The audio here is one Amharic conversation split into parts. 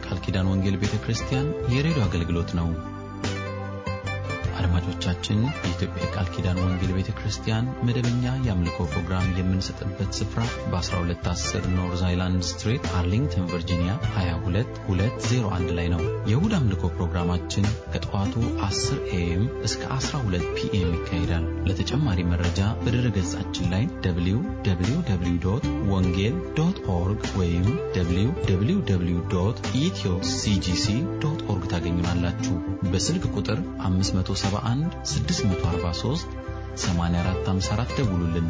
የቃል ኪዳን ወንጌል ቤተ ክርስቲያን የሬዲዮ አገልግሎት ነው። አድማጮቻችን፣ የኢትዮጵያ የቃል ኪዳን ወንጌል ቤተ ክርስቲያን መደበኛ የአምልኮ ፕሮግራም የምንሰጥበት ስፍራ በ1210 ኖርዝ አይላንድ ስትሪት አርሊንግተን ቨርጂኒያ 22201 ላይ ነው። የእሁድ አምልኮ ፕሮግራማችን ከጠዋቱ 10 ኤኤም እስከ 12 ፒኤም ይካሄዳል። ለተጨማሪ መረጃ በድረ ገጻችን ላይ www ወንጌል ዶት ኦርግ ወይም www ኢትዮ ሲጂሲ ዶት ኦርግ ታገኙናላችሁ። በስልክ ቁጥር 571 643 8454 ደውሉልን።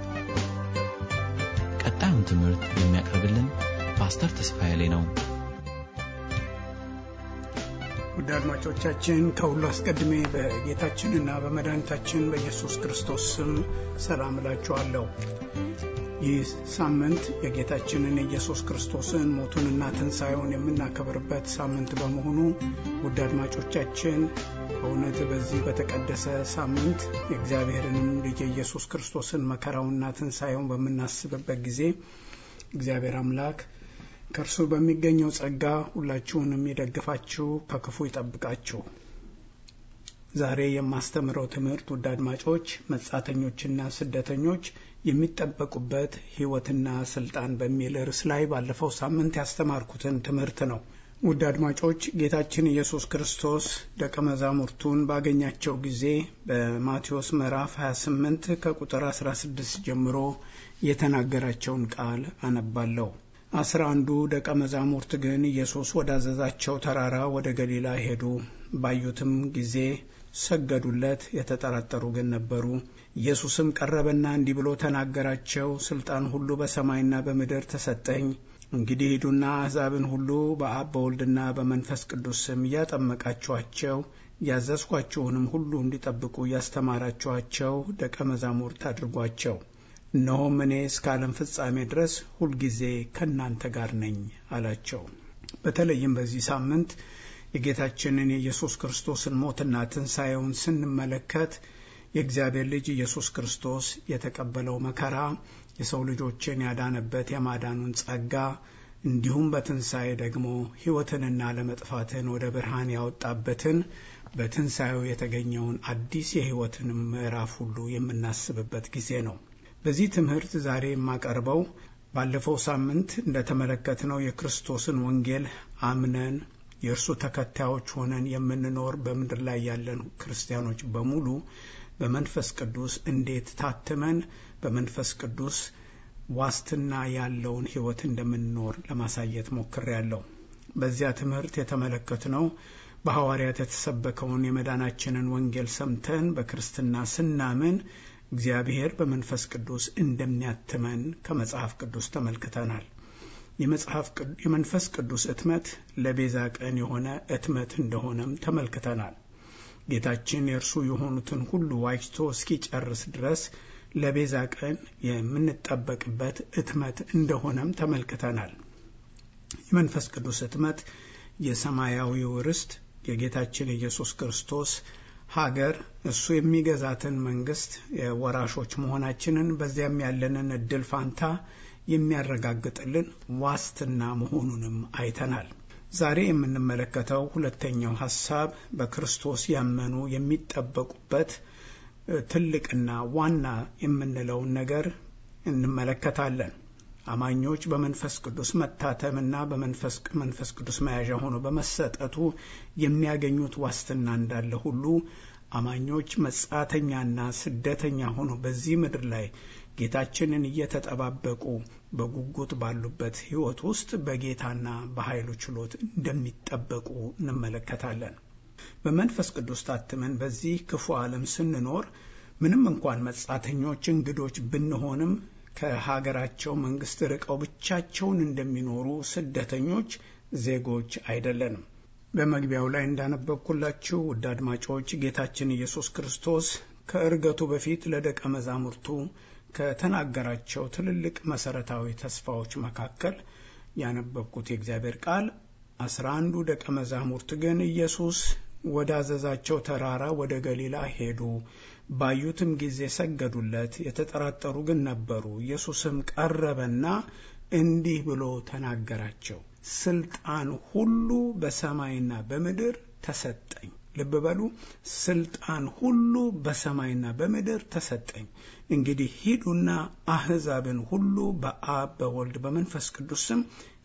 ቀጣዩን ትምህርት የሚያቀርብልን ፓስተር ተስፋዬ ላይ ነው። ውድ አድማጮቻችን ከሁሉ አስቀድሜ በጌታችንና በመድኃኒታችን በኢየሱስ ክርስቶስ ስም ሰላም እላችኋለሁ። ይህ ሳምንት የጌታችንን የኢየሱስ ክርስቶስን ሞቱንና ትንሣኤውን የምናከብርበት ሳምንት በመሆኑ ውድ አድማጮቻችን በእውነት በዚህ በተቀደሰ ሳምንት የእግዚአብሔርንም ልጅ የኢየሱስ ክርስቶስን መከራውና ትንሣኤውን በምናስብበት ጊዜ እግዚአብሔር አምላክ ከእርሱ በሚገኘው ጸጋ ሁላችሁንም ይደግፋችሁ፣ ከክፉ ይጠብቃችሁ። ዛሬ የማስተምረው ትምህርት ውድ አድማጮች መጻተኞችና ስደተኞች የሚጠበቁበት ሕይወትና ስልጣን በሚል ርዕስ ላይ ባለፈው ሳምንት ያስተማርኩትን ትምህርት ነው። ውድ አድማጮች ጌታችን ኢየሱስ ክርስቶስ ደቀ መዛሙርቱን ባገኛቸው ጊዜ በማቴዎስ ምዕራፍ 28 ከቁጥር 16 ጀምሮ የተናገራቸውን ቃል አነባለሁ። አስራ አንዱ ደቀ መዛሙርት ግን ኢየሱስ ወዳዘዛቸው ተራራ ወደ ገሊላ ሄዱ። ባዩትም ጊዜ ሰገዱለት። የተጠራጠሩ ግን ነበሩ። ኢየሱስም ቀረበና እንዲህ ብሎ ተናገራቸው። ስልጣን ሁሉ በሰማይና በምድር ተሰጠኝ። እንግዲህ ሂዱና አሕዛብን ሁሉ በአብ በወልድና በመንፈስ ቅዱስ ስም እያጠመቃችኋቸው ያዘዝኳችሁንም ሁሉ እንዲጠብቁ እያስተማራችኋቸው ደቀ መዛሙርት አድርጓቸው። እነሆም እኔ እስከ ዓለም ፍጻሜ ድረስ ሁልጊዜ ከእናንተ ጋር ነኝ አላቸው። በተለይም በዚህ ሳምንት የጌታችንን የኢየሱስ ክርስቶስን ሞትና ትንሣኤውን ስንመለከት የእግዚአብሔር ልጅ ኢየሱስ ክርስቶስ የተቀበለው መከራ የሰው ልጆችን ያዳነበት የማዳኑን ጸጋ እንዲሁም በትንሣኤ ደግሞ ሕይወትንና ለመጥፋትን ወደ ብርሃን ያወጣበትን በትንሣኤው የተገኘውን አዲስ የሕይወትንም ምዕራፍ ሁሉ የምናስብበት ጊዜ ነው። በዚህ ትምህርት ዛሬ የማቀርበው ባለፈው ሳምንት እንደተመለከትነው የክርስቶስን ወንጌል አምነን የእርሱ ተከታዮች ሆነን የምንኖር በምድር ላይ ያለን ክርስቲያኖች በሙሉ በመንፈስ ቅዱስ እንዴት ታትመን በመንፈስ ቅዱስ ዋስትና ያለውን ሕይወት እንደምንኖር ለማሳየት ሞክሬያለሁ። በዚያ ትምህርት የተመለከትነው በሐዋርያት የተሰበከውን የመዳናችንን ወንጌል ሰምተን በክርስትና ስናምን እግዚአብሔር በመንፈስ ቅዱስ እንደሚያትመን ከመጽሐፍ ቅዱስ ተመልክተናል። የመንፈስ ቅዱስ እትመት ለቤዛ ቀን የሆነ እትመት እንደሆነም ተመልክተናል። ጌታችን የእርሱ የሆኑትን ሁሉ ዋጅቶ እስኪጨርስ ድረስ ለቤዛ ቀን የምንጠበቅበት እትመት እንደሆነም ተመልክተናል። የመንፈስ ቅዱስ እትመት የሰማያዊው ርስት የጌታችን የኢየሱስ ክርስቶስ ሀገር እሱ የሚገዛትን መንግስት ወራሾች መሆናችንን በዚያም ያለንን እድል ፋንታ የሚያረጋግጥልን ዋስትና መሆኑንም አይተናል። ዛሬ የምንመለከተው ሁለተኛው ሀሳብ በክርስቶስ ያመኑ የሚጠበቁበት ትልቅና ዋና የምንለውን ነገር እንመለከታለን። አማኞች በመንፈስ ቅዱስ መታተምና በመንፈስ ቅዱስ መያዣ ሆኖ በመሰጠቱ የሚያገኙት ዋስትና እንዳለ ሁሉ አማኞች መጻተኛና ስደተኛ ሆኖ በዚህ ምድር ላይ ጌታችንን እየተጠባበቁ በጉጉት ባሉበት ሕይወት ውስጥ በጌታና በኃይሉ ችሎት እንደሚጠበቁ እንመለከታለን። በመንፈስ ቅዱስ ታትመን በዚህ ክፉ ዓለም ስንኖር ምንም እንኳን መጻተኞች፣ እንግዶች ብንሆንም ከሀገራቸው መንግስት ርቀው ብቻቸውን እንደሚኖሩ ስደተኞች ዜጎች አይደለንም። በመግቢያው ላይ እንዳነበብኩላችሁ ውድ አድማጮች ጌታችን ኢየሱስ ክርስቶስ ከእርገቱ በፊት ለደቀ መዛሙርቱ ከተናገራቸው ትልልቅ መሰረታዊ ተስፋዎች መካከል ያነበብኩት የእግዚአብሔር ቃል አስራ አንዱ ደቀ መዛሙርት ግን ኢየሱስ ወዳዘዛቸው ተራራ ወደ ገሊላ ሄዱ። ባዩትም ጊዜ ሰገዱለት። የተጠራጠሩ ግን ነበሩ። ኢየሱስም ቀረበና እንዲህ ብሎ ተናገራቸው፣ ስልጣን ሁሉ በሰማይና በምድር ተሰጠኝ። ልብ በሉ፣ ስልጣን ሁሉ በሰማይና በምድር ተሰጠኝ። እንግዲህ ሂዱና አሕዛብን ሁሉ በአብ በወልድ በመንፈስ ቅዱስ ስም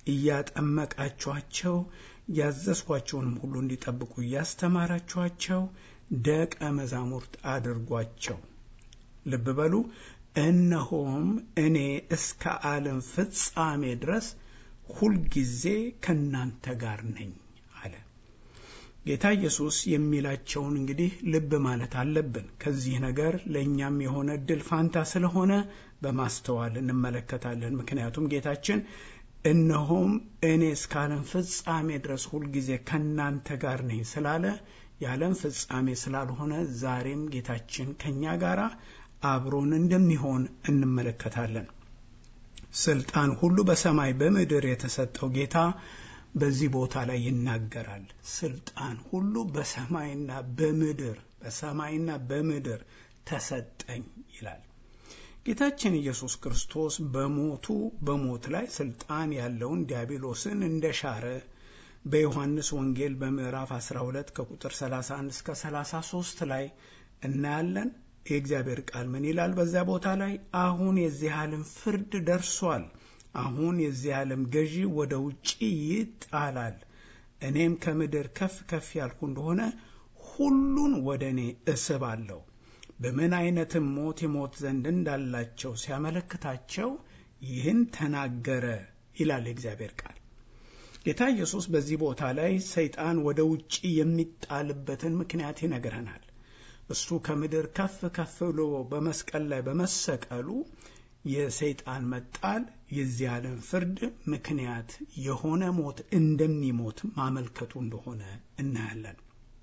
እያጠመቃችኋቸው ያዘዝኳቸውንም ሁሉ እንዲጠብቁ እያስተማራችኋቸው ደቀ መዛሙርት አድርጓቸው። ልብ በሉ እነሆም እኔ እስከ ዓለም ፍጻሜ ድረስ ሁልጊዜ ከእናንተ ጋር ነኝ አለ። ጌታ ኢየሱስ የሚላቸውን እንግዲህ ልብ ማለት አለብን። ከዚህ ነገር ለእኛም የሆነ እድል ፋንታ ስለሆነ በማስተዋል እንመለከታለን። ምክንያቱም ጌታችን እነሆም እኔ እስከ ዓለም ፍጻሜ ድረስ ሁልጊዜ ከእናንተ ጋር ነኝ ስላለ የዓለም ፍጻሜ ስላልሆነ ዛሬም ጌታችን ከእኛ ጋር አብሮን እንደሚሆን እንመለከታለን። ስልጣን ሁሉ በሰማይ በምድር የተሰጠው ጌታ በዚህ ቦታ ላይ ይናገራል። ስልጣን ሁሉ በሰማይና በምድር በሰማይና በምድር ተሰጠኝ ይላል። ጌታችን ኢየሱስ ክርስቶስ በሞቱ በሞት ላይ ስልጣን ያለውን ዲያብሎስን እንደሻረ በዮሐንስ ወንጌል በምዕራፍ 12 ከቁጥር 31 እስከ 33 ላይ እናያለን። የእግዚአብሔር ቃል ምን ይላል? በዚያ ቦታ ላይ አሁን የዚህ ዓለም ፍርድ ደርሷል። አሁን የዚህ ዓለም ገዢ ወደ ውጪ ይጣላል። እኔም ከምድር ከፍ ከፍ ያልኩ እንደሆነ ሁሉን ወደ እኔ እስባለሁ። በምን አይነትም ሞት ይሞት ዘንድ እንዳላቸው ሲያመለክታቸው ይህን ተናገረ ይላል የእግዚአብሔር ቃል። ጌታ ኢየሱስ በዚህ ቦታ ላይ ሰይጣን ወደ ውጪ የሚጣልበትን ምክንያት ይነግረናል። እሱ ከምድር ከፍ ከፍ ብሎ በመስቀል ላይ በመሰቀሉ የሰይጣን መጣል የዚህ ዓለም ፍርድ ምክንያት የሆነ ሞት እንደሚሞት ማመልከቱ እንደሆነ እናያለን።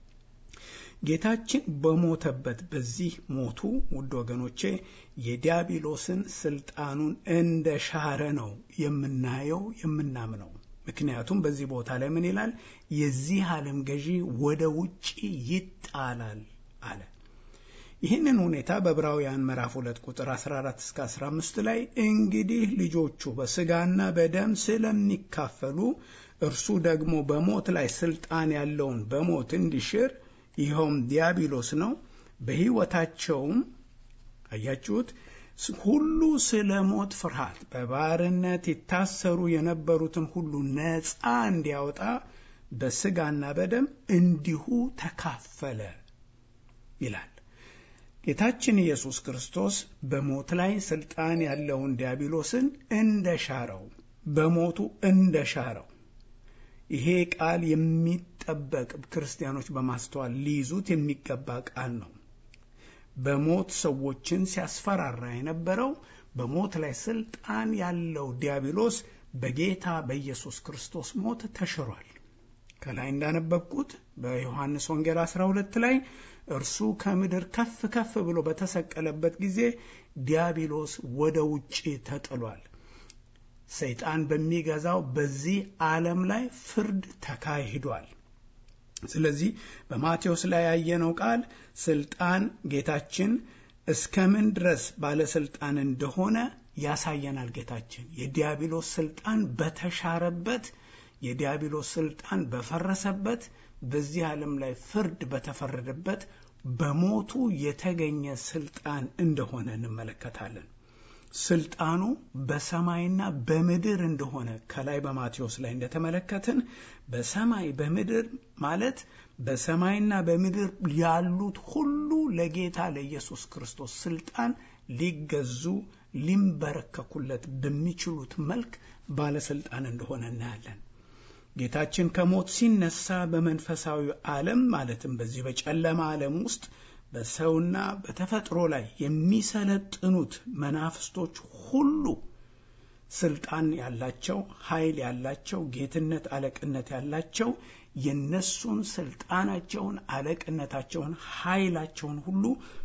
ጌታችን በሞተበት በዚህ ሞቱ ውድ ወገኖቼ የዲያብሎስን ስልጣኑን እንደ ሻረ ነው የምናየው የምናምነው። ምክንያቱም በዚህ ቦታ ላይ ምን ይላል? የዚህ ዓለም ገዢ ወደ ውጪ ይጣላል አለ። ይህንን ሁኔታ በዕብራውያን ምዕራፍ 2 ቁጥር 14 እስከ 15 ላይ እንግዲህ ልጆቹ በስጋና በደም ስለሚካፈሉ እርሱ ደግሞ በሞት ላይ ስልጣን ያለውን በሞት እንዲሽር ይኸውም ዲያብሎስ ነው። በሕይወታቸውም አያችሁት ሁሉ ስለ ሞት ፍርሃት በባርነት ይታሰሩ የነበሩትን ሁሉ ነፃ እንዲያወጣ በስጋና በደም እንዲሁ ተካፈለ ይላል። ጌታችን ኢየሱስ ክርስቶስ በሞት ላይ ስልጣን ያለውን ዲያብሎስን እንደ ሻረው በሞቱ እንደ ሻረው ይሄ ቃል የሚጠበቅ ክርስቲያኖች በማስተዋል ሊይዙት የሚገባ ቃል ነው። በሞት ሰዎችን ሲያስፈራራ የነበረው በሞት ላይ ስልጣን ያለው ዲያብሎስ በጌታ በኢየሱስ ክርስቶስ ሞት ተሽሯል። ከላይ እንዳነበብኩት በዮሐንስ ወንጌል 12 ላይ እርሱ ከምድር ከፍ ከፍ ብሎ በተሰቀለበት ጊዜ ዲያብሎስ ወደ ውጪ ተጥሏል። ሰይጣን በሚገዛው በዚህ ዓለም ላይ ፍርድ ተካሂዷል። ስለዚህ በማቴዎስ ላይ ያየነው ቃል ስልጣን ጌታችን እስከምን ድረስ ባለስልጣን እንደሆነ ያሳየናል። ጌታችን የዲያብሎስ ስልጣን በተሻረበት የዲያብሎስ ስልጣን በፈረሰበት በዚህ ዓለም ላይ ፍርድ በተፈረደበት በሞቱ የተገኘ ስልጣን እንደሆነ እንመለከታለን። ስልጣኑ በሰማይና በምድር እንደሆነ ከላይ በማቴዎስ ላይ እንደተመለከትን በሰማይ በምድር ማለት በሰማይና በምድር ያሉት ሁሉ ለጌታ ለኢየሱስ ክርስቶስ ስልጣን ሊገዙ ሊንበረከኩለት በሚችሉት መልክ ባለስልጣን እንደሆነ እናያለን። ጌታችን ከሞት ሲነሳ በመንፈሳዊ ዓለም ማለትም በዚህ በጨለማ ዓለም ውስጥ በሰውና በተፈጥሮ ላይ የሚሰለጥኑት መናፍስቶች ሁሉ ስልጣን ያላቸው፣ ኃይል ያላቸው፣ ጌትነት፣ አለቅነት ያላቸው የነሱን ስልጣናቸውን፣ አለቅነታቸውን፣ ኃይላቸውን ሁሉ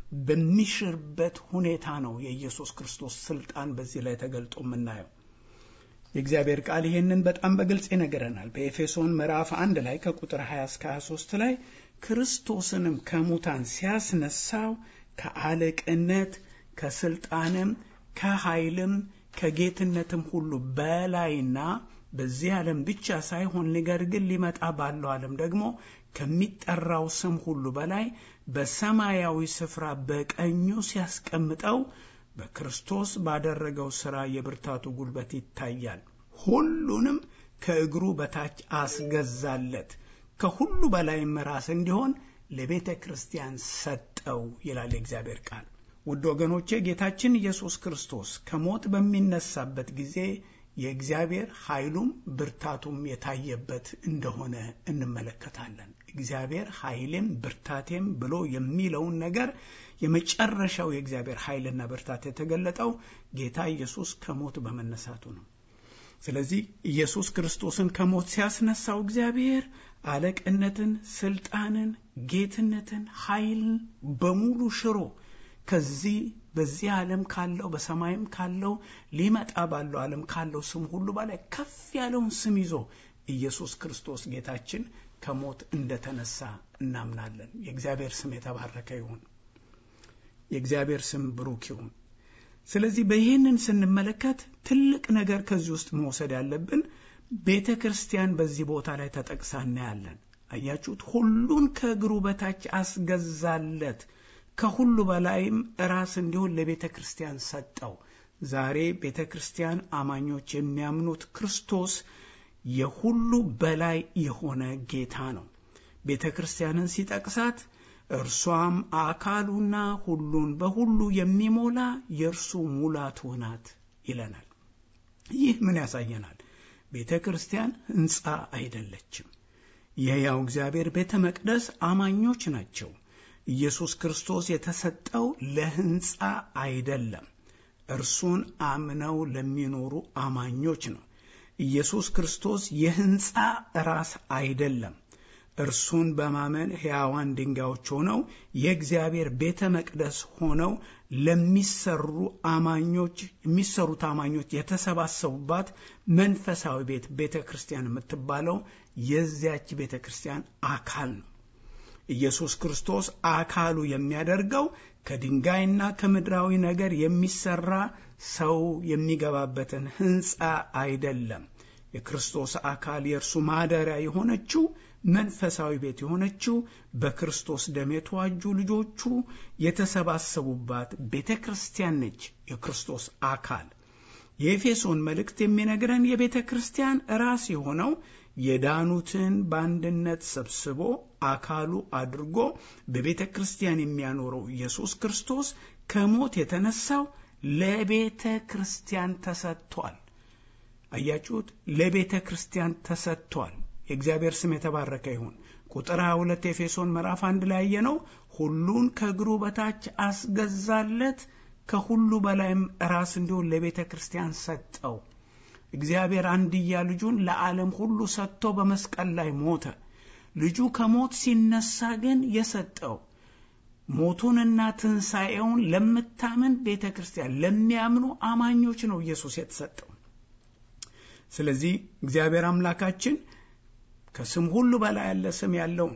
በሚሽርበት ሁኔታ ነው የኢየሱስ ክርስቶስ ስልጣን በዚህ ላይ ተገልጦ የምናየው። የእግዚአብሔር ቃል ይህንን በጣም በግልጽ ይነግረናል። በኤፌሶን ምዕራፍ አንድ ላይ ከቁጥር 20 እስከ 23 ላይ ክርስቶስንም ከሙታን ሲያስነሳው ከአለቅነት ከስልጣንም ከኃይልም ከጌትነትም ሁሉ በላይና በዚህ ዓለም ብቻ ሳይሆን ነገር ግን ሊመጣ ባለው ዓለም ደግሞ ከሚጠራው ስም ሁሉ በላይ በሰማያዊ ስፍራ በቀኙ ሲያስቀምጠው በክርስቶስ ባደረገው ሥራ የብርታቱ ጉልበት ይታያል። ሁሉንም ከእግሩ በታች አስገዛለት፣ ከሁሉ በላይም ራስ እንዲሆን ለቤተ ክርስቲያን ሰጠው ይላል የእግዚአብሔር ቃል። ውድ ወገኖቼ ጌታችን ኢየሱስ ክርስቶስ ከሞት በሚነሳበት ጊዜ የእግዚአብሔር ኃይሉም ብርታቱም የታየበት እንደሆነ እንመለከታለን። እግዚአብሔር ኃይሌም ብርታቴም ብሎ የሚለውን ነገር የመጨረሻው የእግዚአብሔር ኃይልና ብርታት የተገለጠው ጌታ ኢየሱስ ከሞት በመነሳቱ ነው። ስለዚህ ኢየሱስ ክርስቶስን ከሞት ሲያስነሳው እግዚአብሔር አለቅነትን፣ ስልጣንን፣ ጌትነትን፣ ኃይልን በሙሉ ሽሮ ከዚህ በዚህ ዓለም ካለው በሰማይም ካለው ሊመጣ ባለው ዓለም ካለው ስም ሁሉ በላይ ከፍ ያለውን ስም ይዞ ኢየሱስ ክርስቶስ ጌታችን ከሞት እንደተነሳ እናምናለን። የእግዚአብሔር ስም የተባረከ ይሁን። የእግዚአብሔር ስም ብሩክ ይሁን። ስለዚህ በይህንን ስንመለከት ትልቅ ነገር ከዚህ ውስጥ መውሰድ ያለብን ቤተ ክርስቲያን በዚህ ቦታ ላይ ተጠቅሳ እናያለን። አያችሁት? ሁሉን ከእግሩ በታች አስገዛለት ከሁሉ በላይም ራስ እንዲሆን ለቤተ ክርስቲያን ሰጠው። ዛሬ ቤተ ክርስቲያን አማኞች የሚያምኑት ክርስቶስ የሁሉ በላይ የሆነ ጌታ ነው። ቤተ ክርስቲያንን ሲጠቅሳት እርሷም አካሉና ሁሉን በሁሉ የሚሞላ የእርሱ ሙላቱ ናት ይለናል። ይህ ምን ያሳየናል? ቤተ ክርስቲያን ሕንፃ አይደለችም። የሕያው እግዚአብሔር ቤተ መቅደስ አማኞች ናቸው። ኢየሱስ ክርስቶስ የተሰጠው ለሕንፃ አይደለም፣ እርሱን አምነው ለሚኖሩ አማኞች ነው። ኢየሱስ ክርስቶስ የሕንፃ ራስ አይደለም። እርሱን በማመን ሕያዋን ድንጋዮች ሆነው የእግዚአብሔር ቤተ መቅደስ ሆነው ለሚሰሩ አማኞች የሚሰሩት አማኞች የተሰባሰቡባት መንፈሳዊ ቤት ቤተ ክርስቲያን የምትባለው የዚያች ቤተ ክርስቲያን አካል ነው። ኢየሱስ ክርስቶስ አካሉ የሚያደርገው ከድንጋይና ከምድራዊ ነገር የሚሰራ ሰው የሚገባበትን ሕንፃ አይደለም። የክርስቶስ አካል የእርሱ ማደሪያ የሆነችው መንፈሳዊ ቤት የሆነችው በክርስቶስ ደም የተዋጁ ልጆቹ የተሰባሰቡባት ቤተ ክርስቲያን ነች። የክርስቶስ አካል የኤፌሶን መልእክት የሚነግረን የቤተ ክርስቲያን ራስ የሆነው የዳኑትን በአንድነት ሰብስቦ አካሉ አድርጎ በቤተ ክርስቲያን የሚያኖረው ኢየሱስ ክርስቶስ ከሞት የተነሳው ለቤተ ክርስቲያን ተሰጥቷል። አያችሁት? ለቤተ ክርስቲያን ተሰጥቷል። የእግዚአብሔር ስም የተባረከ ይሁን። ቁጥር 22 ኤፌሶን ምዕራፍ አንድ ላይ ያየነው ሁሉን ከእግሩ በታች አስገዛለት፣ ከሁሉ በላይም ራስ እንዲሆን ለቤተ ክርስቲያን ሰጠው። እግዚአብሔር አንድያ ልጁን ለዓለም ሁሉ ሰጥቶ በመስቀል ላይ ሞተ። ልጁ ከሞት ሲነሳ ግን የሰጠው ሞቱንና ትንሣኤውን ለምታምን ቤተ ክርስቲያን ለሚያምኑ አማኞች ነው ኢየሱስ የተሰጠው። ስለዚህ እግዚአብሔር አምላካችን ከስም ሁሉ በላይ ያለ ስም ያለውን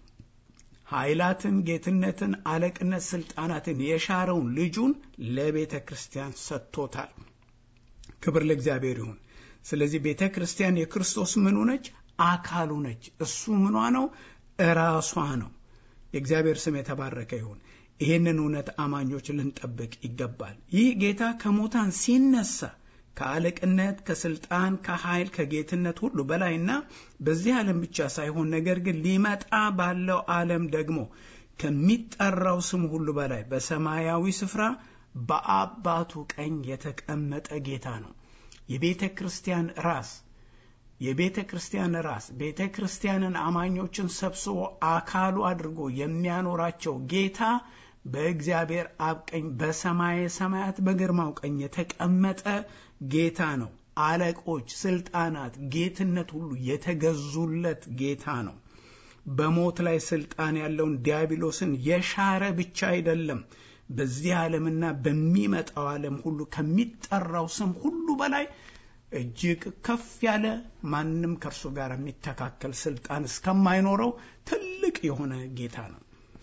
ኃይላትን፣ ጌትነትን፣ አለቅነት፣ ስልጣናትን የሻረውን ልጁን ለቤተ ክርስቲያን ሰጥቶታል። ክብር ለእግዚአብሔር ይሁን። ስለዚህ ቤተ ክርስቲያን የክርስቶስ ምኑ ነች? አካሉ ነች። እሱ ምኗ ነው? እራሷ ነው። የእግዚአብሔር ስም የተባረከ ይሁን። ይህንን እውነት አማኞች ልንጠብቅ ይገባል። ይህ ጌታ ከሙታን ሲነሳ ከአለቅነት፣ ከስልጣን፣ ከኃይል፣ ከጌትነት ሁሉ በላይና በዚህ ዓለም ብቻ ሳይሆን ነገር ግን ሊመጣ ባለው ዓለም ደግሞ ከሚጠራው ስም ሁሉ በላይ በሰማያዊ ስፍራ በአባቱ ቀኝ የተቀመጠ ጌታ ነው። የቤተ ክርስቲያን ራስ የቤተ ክርስቲያን ራስ ቤተ ክርስቲያንን አማኞችን ሰብስቦ አካሉ አድርጎ የሚያኖራቸው ጌታ በእግዚአብሔር አብ ቀኝ በሰማየ ሰማያት በግርማው ቀኝ የተቀመጠ ጌታ ነው። አለቆች፣ ስልጣናት፣ ጌትነት ሁሉ የተገዙለት ጌታ ነው። በሞት ላይ ስልጣን ያለውን ዲያብሎስን የሻረ ብቻ አይደለም፣ በዚህ ዓለምና በሚመጣው ዓለም ሁሉ ከሚጠራው ስም ሁሉ በላይ እጅግ ከፍ ያለ ማንም ከእርሱ ጋር የሚተካከል ስልጣን እስከማይኖረው ትልቅ የሆነ ጌታ ነው።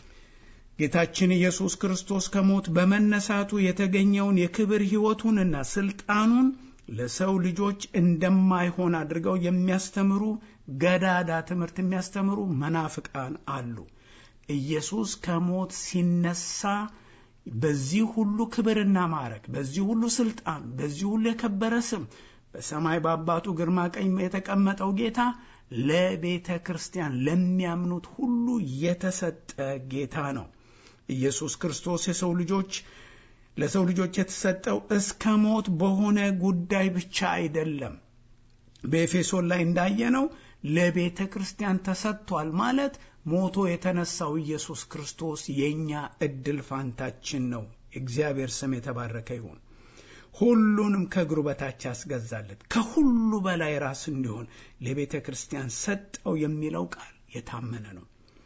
ጌታችን ኢየሱስ ክርስቶስ ከሞት በመነሳቱ የተገኘውን የክብር ሕይወቱንና ስልጣኑን ለሰው ልጆች እንደማይሆን አድርገው የሚያስተምሩ ገዳዳ ትምህርት የሚያስተምሩ መናፍቃን አሉ። ኢየሱስ ከሞት ሲነሳ በዚህ ሁሉ ክብርና ማዕረግ፣ በዚህ ሁሉ ስልጣን፣ በዚህ ሁሉ የከበረ ስም በሰማይ በአባቱ ግርማ ቀኝ የተቀመጠው ጌታ ለቤተ ክርስቲያን ለሚያምኑት ሁሉ የተሰጠ ጌታ ነው። ኢየሱስ ክርስቶስ የሰው ልጆች ለሰው ልጆች የተሰጠው እስከ ሞት በሆነ ጉዳይ ብቻ አይደለም። በኤፌሶን ላይ እንዳየነው ለቤተ ክርስቲያን ተሰጥቷል ማለት ሞቶ የተነሳው ኢየሱስ ክርስቶስ የእኛ እድል ፋንታችን ነው። እግዚአብሔር ስም የተባረከ ይሁን። ሁሉንም ከእግሩ በታች ያስገዛለት ከሁሉ በላይ ራስ እንዲሆን ለቤተ ክርስቲያን ሰጠው የሚለው ቃል የታመነ ነው።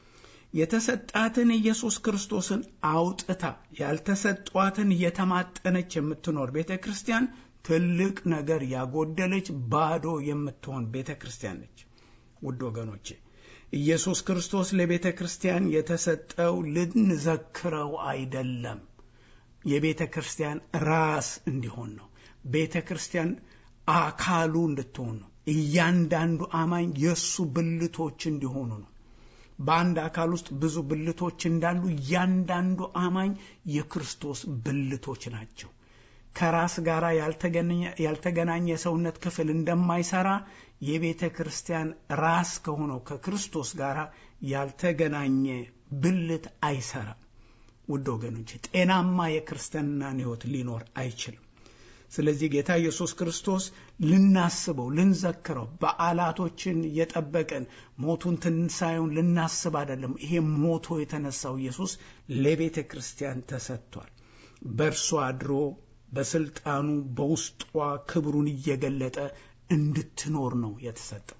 የተሰጣትን ኢየሱስ ክርስቶስን አውጥታ ያልተሰጧትን እየተማጠነች የምትኖር ቤተ ክርስቲያን ትልቅ ነገር ያጎደለች ባዶ የምትሆን ቤተ ክርስቲያን ነች። ውድ ወገኖቼ ኢየሱስ ክርስቶስ ለቤተ ክርስቲያን የተሰጠው ልንዘክረው አይደለም፣ የቤተ ክርስቲያን ራስ እንዲሆን ነው። ቤተ ክርስቲያን አካሉ እንድትሆን ነው። እያንዳንዱ አማኝ የእሱ ብልቶች እንዲሆኑ ነው። በአንድ አካል ውስጥ ብዙ ብልቶች እንዳሉ እያንዳንዱ አማኝ የክርስቶስ ብልቶች ናቸው። ከራስ ጋር ያልተገናኘ የሰውነት ክፍል እንደማይሰራ የቤተ ክርስቲያን ራስ ከሆነው ከክርስቶስ ጋር ያልተገናኘ ብልት አይሰራም። ውድ ወገኖች ጤናማ የክርስትናን ሕይወት ሊኖር አይችልም። ስለዚህ ጌታ ኢየሱስ ክርስቶስ ልናስበው፣ ልንዘክረው በዓላቶችን እየጠበቅን ሞቱን ትንሣኤውን ልናስብ አይደለም። ይሄ ሞቶ የተነሳው ኢየሱስ ለቤተ ክርስቲያን ተሰጥቷል። በእርሷ አድሮ በስልጣኑ በውስጧ ክብሩን እየገለጠ እንድትኖር ነው የተሰጠው።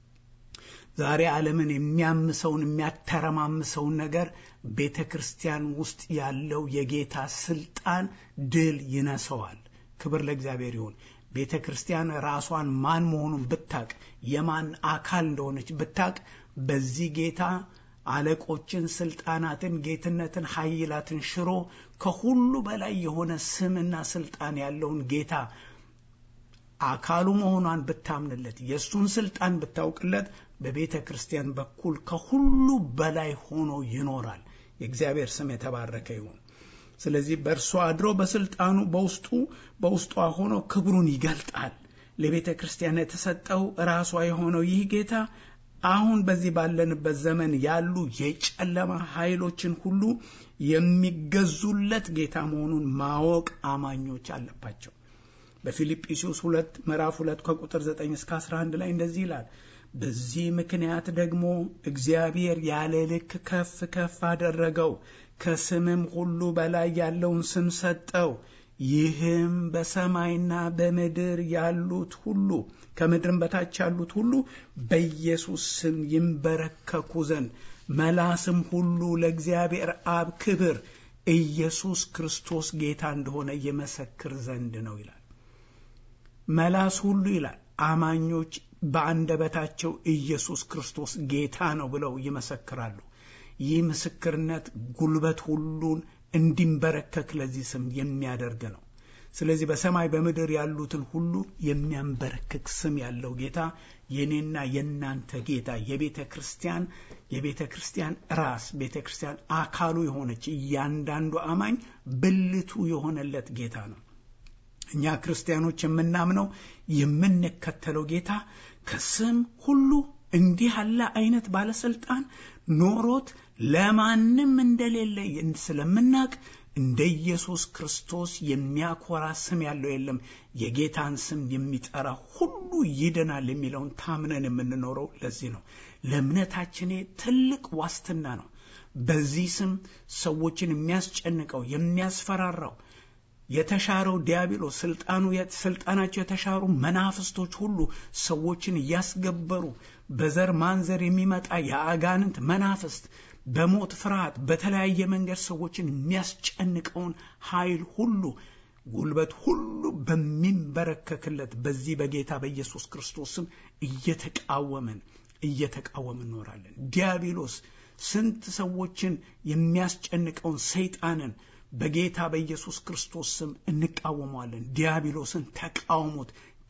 ዛሬ ዓለምን የሚያምሰውን የሚያተረማምሰውን ነገር ቤተ ክርስቲያን ውስጥ ያለው የጌታ ስልጣን ድል ይነሰዋል። ክብር ለእግዚአብሔር ይሁን። ቤተ ክርስቲያን ራሷን ማን መሆኑን ብታቅ፣ የማን አካል እንደሆነች ብታቅ፣ በዚህ ጌታ አለቆችን፣ ስልጣናትን፣ ጌትነትን፣ ኃይላትን ሽሮ ከሁሉ በላይ የሆነ ስምና ስልጣን ያለውን ጌታ አካሉ መሆኗን ብታምንለት የእሱን ስልጣን ብታውቅለት በቤተ ክርስቲያን በኩል ከሁሉ በላይ ሆኖ ይኖራል። የእግዚአብሔር ስም የተባረከ ይሁን። ስለዚህ በእርሷ አድሮ በስልጣኑ በውስጡ በውስጧ ሆኖ ክብሩን ይገልጣል። ለቤተ ክርስቲያን የተሰጠው ራሷ የሆነው ይህ ጌታ አሁን በዚህ ባለንበት ዘመን ያሉ የጨለማ ኃይሎችን ሁሉ የሚገዙለት ጌታ መሆኑን ማወቅ አማኞች አለባቸው። በፊልጵስዩስ ሁለት ምዕራፍ ሁለት ከቁጥር 9 እስከ 11 ላይ እንደዚህ ይላል። በዚህ ምክንያት ደግሞ እግዚአብሔር ያለ ልክ ከፍ ከፍ አደረገው፣ ከስምም ሁሉ በላይ ያለውን ስም ሰጠው። ይህም በሰማይና በምድር ያሉት ሁሉ ከምድርም በታች ያሉት ሁሉ በኢየሱስ ስም ይንበረከኩ ዘንድ መላስም ሁሉ ለእግዚአብሔር አብ ክብር ኢየሱስ ክርስቶስ ጌታ እንደሆነ ይመሰክር ዘንድ ነው ይላል። መላስ ሁሉ ይላል አማኞች በአንደበታቸው ኢየሱስ ክርስቶስ ጌታ ነው ብለው ይመሰክራሉ። ይህ ምስክርነት ጉልበት ሁሉን እንዲንበረከክ ለዚህ ስም የሚያደርግ ነው። ስለዚህ በሰማይ በምድር ያሉትን ሁሉ የሚያንበረክክ ስም ያለው ጌታ የኔና የእናንተ ጌታ የቤተ ክርስቲያን የቤተ ክርስቲያን ራስ ቤተ ክርስቲያን አካሉ የሆነች እያንዳንዱ አማኝ ብልቱ የሆነለት ጌታ ነው። እኛ ክርስቲያኖች የምናምነው የምንከተለው ጌታ ከስም ሁሉ እንዲህ ያለ አይነት ባለስልጣን ኖሮት ለማንም እንደሌለ ስለምናቅ እንደ ኢየሱስ ክርስቶስ የሚያኮራ ስም ያለው የለም። የጌታን ስም የሚጠራ ሁሉ ይድናል የሚለውን ታምነን የምንኖረው ለዚህ ነው። ለእምነታችን ትልቅ ዋስትና ነው። በዚህ ስም ሰዎችን የሚያስጨንቀው የሚያስፈራራው የተሻረው ዲያብሎስ ስልጣኑ ስልጣናቸው የተሻሩ መናፍስቶች ሁሉ ሰዎችን እያስገበሩ በዘር ማንዘር የሚመጣ የአጋንንት መናፍስት በሞት ፍርሃት በተለያየ መንገድ ሰዎችን የሚያስጨንቀውን ኃይል ሁሉ ጉልበት ሁሉ በሚንበረከክለት በዚህ በጌታ በኢየሱስ ክርስቶስም እየተቃወመን እየተቃወምን እኖራለን። ዲያብሎስ ስንት ሰዎችን የሚያስጨንቀውን ሰይጣንን በጌታ በኢየሱስ ክርስቶስ ስም እንቃወመዋለን። ዲያብሎስን ተቃውሙት፣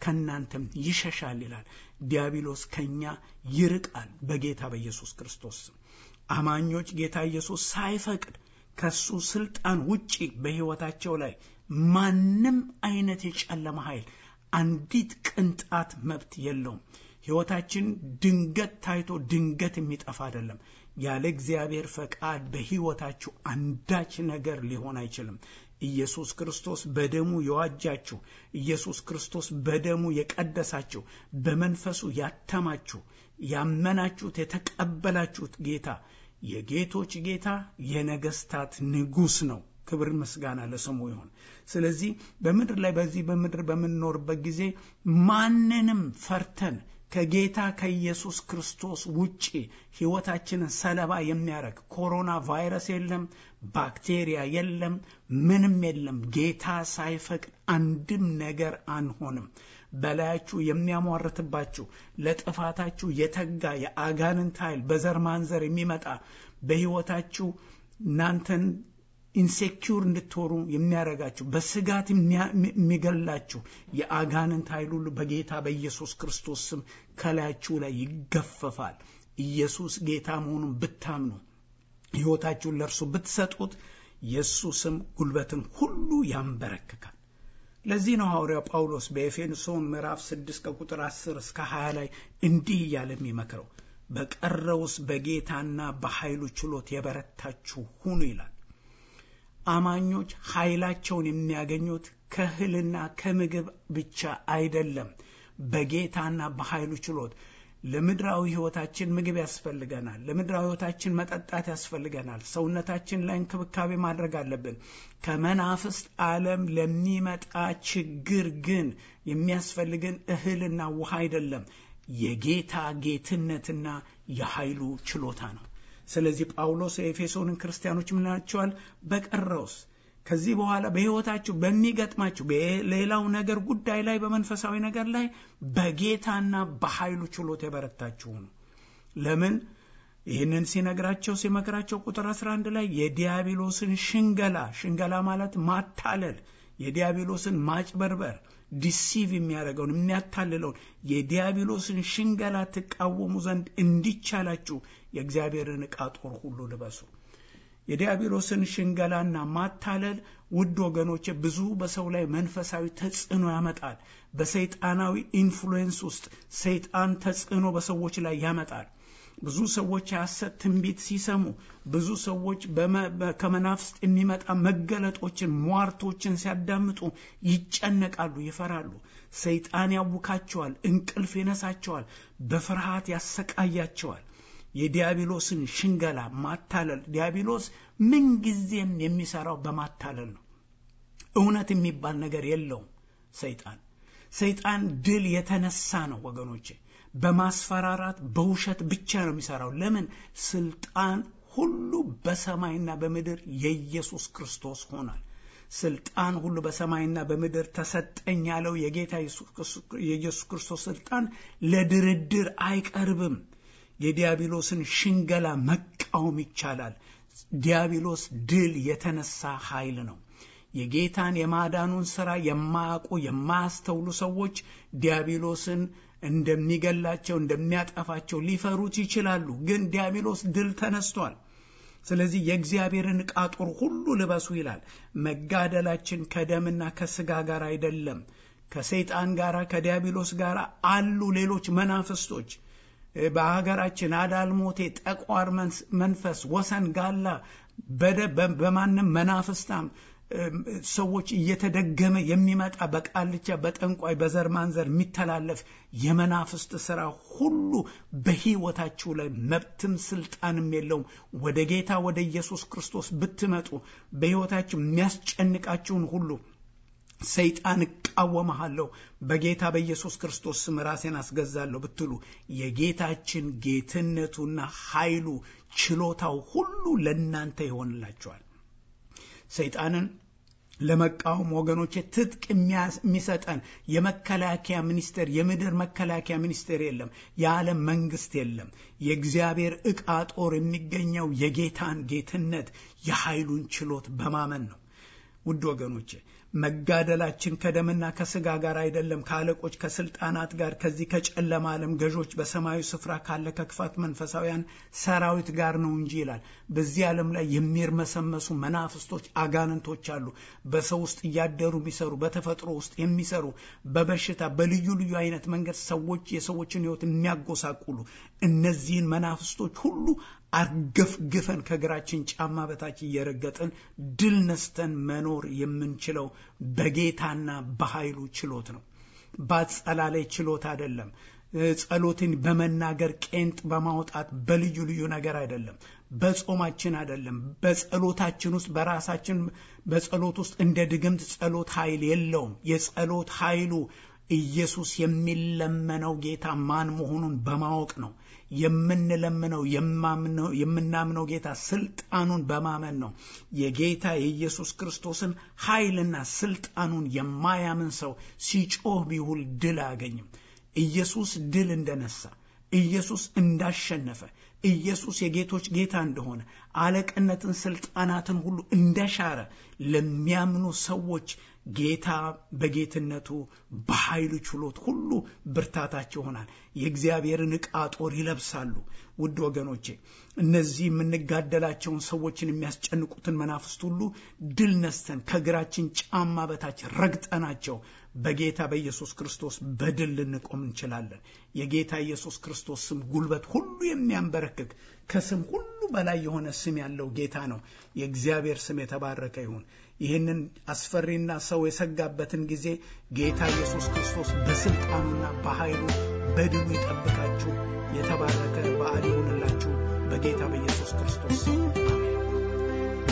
ከእናንተም ይሸሻል ይላል። ዲያብሎስ ከኛ ይርቃል በጌታ በኢየሱስ ክርስቶስ ስም። አማኞች ጌታ ኢየሱስ ሳይፈቅድ ከሱ ስልጣን ውጪ በሕይወታቸው ላይ ማንም አይነት የጨለማ ኃይል አንዲት ቅንጣት መብት የለውም። ሕይወታችን ድንገት ታይቶ ድንገት የሚጠፋ አይደለም። ያለ እግዚአብሔር ፈቃድ በሕይወታችሁ አንዳች ነገር ሊሆን አይችልም። ኢየሱስ ክርስቶስ በደሙ የዋጃችሁ፣ ኢየሱስ ክርስቶስ በደሙ የቀደሳችሁ፣ በመንፈሱ ያተማችሁ፣ ያመናችሁት፣ የተቀበላችሁት ጌታ የጌቶች ጌታ የነገስታት ንጉሥ ነው። ክብር ምስጋና ለስሙ ይሁን። ስለዚህ በምድር ላይ በዚህ በምድር በምንኖርበት ጊዜ ማንንም ፈርተን ከጌታ ከኢየሱስ ክርስቶስ ውጪ ሕይወታችንን ሰለባ የሚያደርግ ኮሮና ቫይረስ የለም፣ ባክቴሪያ የለም፣ ምንም የለም። ጌታ ሳይፈቅድ አንድም ነገር አንሆንም። በላያችሁ የሚያሟርትባችሁ ለጥፋታችሁ የተጋ የአጋንንት ኃይል በዘር ማንዘር የሚመጣ በሕይወታችሁ እናንተን ኢንሴኪውር እንድትሆኑ የሚያደርጋችሁ በስጋት የሚገላችሁ የአጋንንት ኃይል ሁሉ በጌታ በኢየሱስ ክርስቶስ ስም ከላያችሁ ላይ ይገፈፋል። ኢየሱስ ጌታ መሆኑን ብታምኑ ሕይወታችሁን ለእርሱ ብትሰጡት የእሱ ስም ጉልበትን ሁሉ ያንበረክካል። ለዚህ ነው ሐዋርያው ጳውሎስ በኤፌሶን ምዕራፍ 6 ከቁጥር 10 እስከ 20 ላይ እንዲህ እያለ የሚመክረው በቀረውስ በጌታና በኃይሉ ችሎት የበረታችሁ ሁኑ ይላል። አማኞች ኃይላቸውን የሚያገኙት ከእህልና ከምግብ ብቻ አይደለም፣ በጌታና በኃይሉ ችሎት። ለምድራዊ ሕይወታችን ምግብ ያስፈልገናል። ለምድራዊ ሕይወታችን መጠጣት ያስፈልገናል። ሰውነታችን ላይ እንክብካቤ ማድረግ አለብን። ከመናፍስት ዓለም ለሚመጣ ችግር ግን የሚያስፈልገን እህልና ውሃ አይደለም፣ የጌታ ጌትነትና የኃይሉ ችሎታ ነው። ስለዚህ ጳውሎስ የኤፌሶንን ክርስቲያኖች ምናቸዋል? በቀረውስ ከዚህ በኋላ በሕይወታችሁ በሚገጥማችሁ በሌላው ነገር ጉዳይ ላይ በመንፈሳዊ ነገር ላይ በጌታና በኃይሉ ችሎት የበረታችሁ ነው። ለምን ይህንን ሲነግራቸው ሲመክራቸው ቁጥር 11 ላይ የዲያብሎስን ሽንገላ ሽንገላ ማለት ማታለል የዲያብሎስን ማጭበርበር ዲሲቭ የሚያደርገውን የሚያታልለውን የዲያብሎስን ሽንገላ ትቃወሙ ዘንድ እንዲቻላችሁ የእግዚአብሔርን ዕቃ ጦር ሁሉ ልበሱ። የዲያብሎስን ሽንገላና ማታለል ውድ ወገኖች ብዙ በሰው ላይ መንፈሳዊ ተጽዕኖ ያመጣል። በሰይጣናዊ ኢንፍሉዌንስ ውስጥ ሰይጣን ተጽዕኖ በሰዎች ላይ ያመጣል። ብዙ ሰዎች የሐሰት ትንቢት ሲሰሙ፣ ብዙ ሰዎች ከመናፍስት የሚመጣ መገለጦችን፣ ሟርቶችን ሲያዳምጡ ይጨነቃሉ፣ ይፈራሉ። ሰይጣን ያውካቸዋል፣ እንቅልፍ ይነሳቸዋል፣ በፍርሃት ያሰቃያቸዋል። የዲያብሎስን ሽንገላ ማታለል፣ ዲያብሎስ ምንጊዜም የሚሰራው በማታለል ነው። እውነት የሚባል ነገር የለውም። ሰይጣን ሰይጣን ድል የተነሳ ነው ወገኖቼ በማስፈራራት በውሸት ብቻ ነው የሚሰራው። ለምን? ስልጣን ሁሉ በሰማይና በምድር የኢየሱስ ክርስቶስ ሆኗል። ስልጣን ሁሉ በሰማይና በምድር ተሰጠኝ ያለው የጌታ የኢየሱስ ክርስቶስ ስልጣን ለድርድር አይቀርብም። የዲያብሎስን ሽንገላ መቃወም ይቻላል። ዲያብሎስ ድል የተነሳ ኃይል ነው። የጌታን የማዳኑን ሥራ የማያውቁ የማያስተውሉ ሰዎች ዲያብሎስን እንደሚገላቸው እንደሚያጠፋቸው ሊፈሩት ይችላሉ። ግን ዲያብሎስ ድል ተነስቷል። ስለዚህ የእግዚአብሔርን ዕቃ ጦር ሁሉ ልበሱ ይላል። መጋደላችን ከደምና ከሥጋ ጋር አይደለም፣ ከሰይጣን ጋር ከዲያብሎስ ጋር አሉ ሌሎች መናፍስቶች በሀገራችን አዳልሞቴ፣ ጠቋር መንፈስ፣ ወሰን ጋላ በማንም መናፍስታም ሰዎች እየተደገመ የሚመጣ በቃልቻ በጠንቋይ በዘር ማንዘር የሚተላለፍ የመናፍስት ሥራ ሁሉ በሕይወታችሁ ላይ መብትም ስልጣንም የለውም። ወደ ጌታ ወደ ኢየሱስ ክርስቶስ ብትመጡ በሕይወታችሁ የሚያስጨንቃችሁን ሁሉ ሰይጣን እቃወመሃለሁ፣ በጌታ በኢየሱስ ክርስቶስ ስም ራሴን አስገዛለሁ ብትሉ የጌታችን ጌትነቱና ኃይሉ ችሎታው ሁሉ ለእናንተ ይሆንላችኋል። ሰይጣንን ለመቃወም ወገኖቼ ትጥቅ የሚሰጠን የመከላከያ ሚኒስቴር የምድር መከላከያ ሚኒስቴር የለም። የዓለም መንግስት የለም። የእግዚአብሔር ዕቃ ጦር የሚገኘው የጌታን ጌትነት የኃይሉን ችሎት በማመን ነው። ውድ ወገኖቼ መጋደላችን ከደምና ከስጋ ጋር አይደለም፣ ከአለቆች ከስልጣናት ጋር ከዚህ ከጨለማ ዓለም ገዦች በሰማያዊ ስፍራ ካለ ከክፋት መንፈሳውያን ሰራዊት ጋር ነው እንጂ ይላል። በዚህ ዓለም ላይ የሚርመሰመሱ መናፍስቶች፣ አጋንንቶች አሉ። በሰው ውስጥ እያደሩ የሚሰሩ በተፈጥሮ ውስጥ የሚሰሩ በበሽታ በልዩ ልዩ አይነት መንገድ ሰዎች የሰዎችን ሕይወት የሚያጎሳቁሉ እነዚህን መናፍስቶች ሁሉ አርገፍግፈን ከእግራችን ጫማ በታች እየረገጥን ድል ነስተን መኖር የምንችለው በጌታና በኃይሉ ችሎት ነው። በአጸላለይ ችሎት አይደለም። ጸሎትን በመናገር ቄንጥ በማውጣት በልዩ ልዩ ነገር አይደለም። በጾማችን አይደለም። በጸሎታችን ውስጥ በራሳችን በጸሎት ውስጥ እንደ ድግምት ጸሎት ኃይል የለውም። የጸሎት ኃይሉ ኢየሱስ የሚለመነው ጌታ ማን መሆኑን በማወቅ ነው። የምንለምነው የምናምነው ጌታ ስልጣኑን በማመን ነው። የጌታ የኢየሱስ ክርስቶስን ኃይልና ስልጣኑን የማያምን ሰው ሲጮህ ቢውል ድል አያገኝም። ኢየሱስ ድል እንደነሳ፣ ኢየሱስ እንዳሸነፈ፣ ኢየሱስ የጌቶች ጌታ እንደሆነ፣ አለቅነትን፣ ስልጣናትን ሁሉ እንደሻረ ለሚያምኑ ሰዎች ጌታ በጌትነቱ በኃይሉ ችሎት ሁሉ ብርታታቸው ይሆናል። የእግዚአብሔርን ዕቃ ጦር ይለብሳሉ። ውድ ወገኖቼ እነዚህ የምንጋደላቸውን ሰዎችን የሚያስጨንቁትን መናፍስት ሁሉ ድል ነስተን ከእግራችን ጫማ በታች ረግጠናቸው በጌታ በኢየሱስ ክርስቶስ በድል ልንቆም እንችላለን። የጌታ ኢየሱስ ክርስቶስ ስም ጉልበት ሁሉ የሚያንበረክክ ከስም ሁሉ በላይ የሆነ ስም ያለው ጌታ ነው። የእግዚአብሔር ስም የተባረከ ይሁን። ይህንን አስፈሪና ሰው የሰጋበትን ጊዜ ጌታ ኢየሱስ ክርስቶስ በስልጣኑና በኃይሉ በድሉ ይጠብቃችሁ። የተባረከ በዓል ይሁንላችሁ በጌታ በኢየሱስ ክርስቶስ ስም አሜን።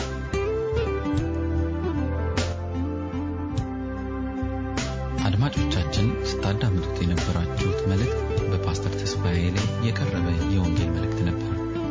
አድማጮቻችን ስታዳምጡት የነበራችሁት መልእክት በፓስተር ተስፋዬ ላይ የቀረበ የወንጌል መልእክት ነበር።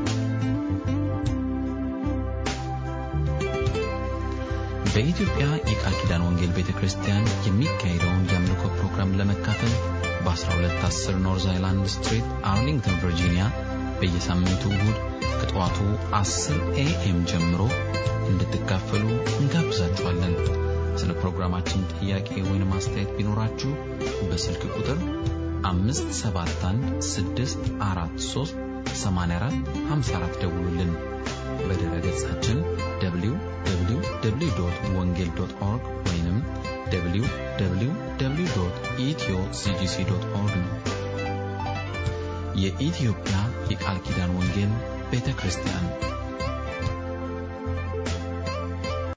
በኢትዮጵያ የቃል ኪዳን ወንጌል ቤተ ክርስቲያን የሚካሄደውን የአምልኮ ፕሮግራም ለመካፈል በ1210 ኖርዝ አይላንድ ስትሪት አርሊንግተን ቨርጂኒያ በየሳምንቱ እሁድ ከጠዋቱ 10 ኤኤም ጀምሮ እንድትካፈሉ እንጋብዛችኋለን። ስለ ፕሮግራማችን ጥያቄ ወይም አስተያየት ቢኖራችሁ በስልክ ቁጥር 571 ደውሉልን። በድረ ገጻችን www ወንጌል ኦርግ ወይም www ኢትዮ ሲጂሲ ኦርግ ነው። የኢትዮጵያ የቃል ኪዳን ወንጌል ቤተ ክርስቲያን